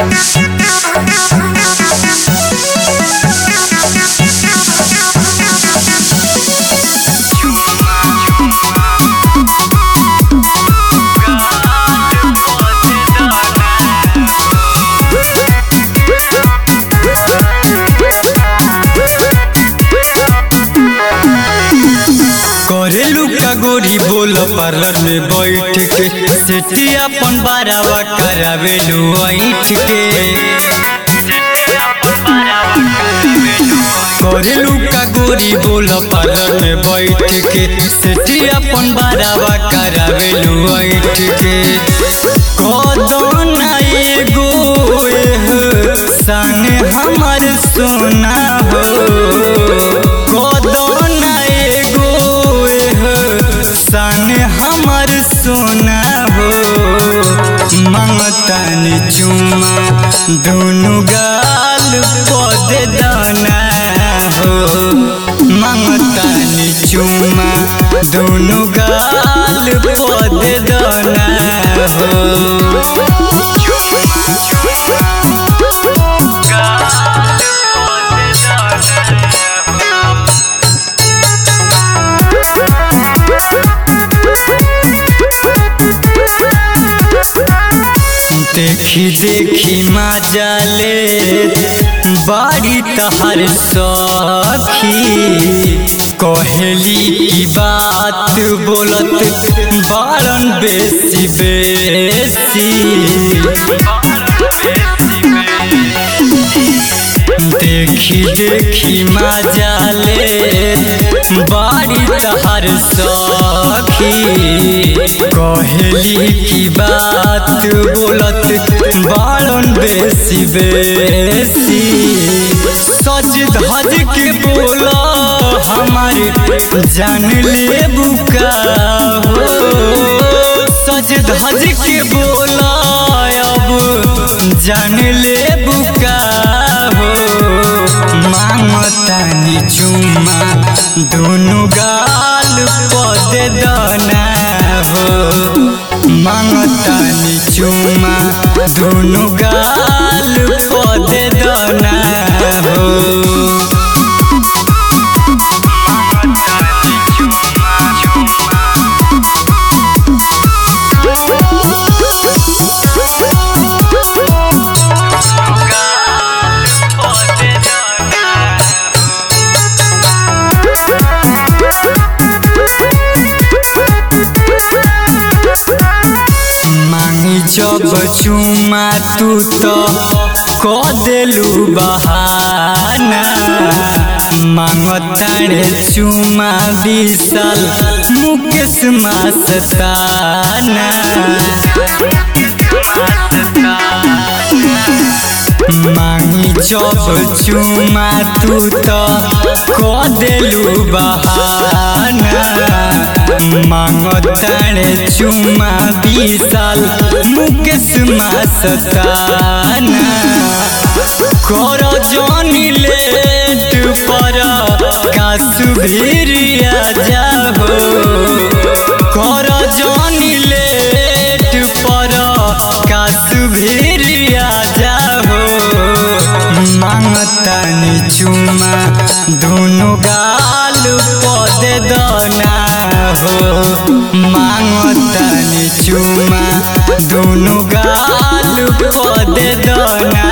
करेलू का गोरी बोल पार्लर में बैठ के सेठी अपन बारावा करावेलू ऐठ के करेलू का गोरी बोल पार्लर में बैठ के सेठी अपन बारावा करावेलू ऐठ के कदन एगो एह सन हमर सोना हो कदन एगो एह सन हमर सोना हो मंगतनी चुमा दुनु गाल पद दाना हो मंगतनी चुमा दुनु गाल पद दाना हो देखी देखी मजा ले बाड़ी तहर सखी कहेली की बात बोलत बारन बेसी बेसी देखी देखी मजा ले बाड़ी तहर सखी कहेली की बात बोलत बारन बेसी बेसी सज धज के बोला हमारे जान ले बुका हो सज धज के बोला अब जान ले बुका हो मांगतानी चुमा दोनों गाल पद दाना हो मांगतानी चुमा दोनों गाल पद दाना हो मांगी जब चुमा तू तो क देलू बहाना मांगतारे चुमा विशाल मुकेश मस्ताना मांगी जब चुमा तू तो क देलू बहाना मांगतारे चुमा विशाल मुकेश मस्ताना कर जनी लेट पर कासु भिरिया जाहो कर जनी लेट पर कासु भिरिया जाहो मांगतानी चुमा दोनों गाल पद दना हो मांगतानी चुमा दोनों गाल पद दना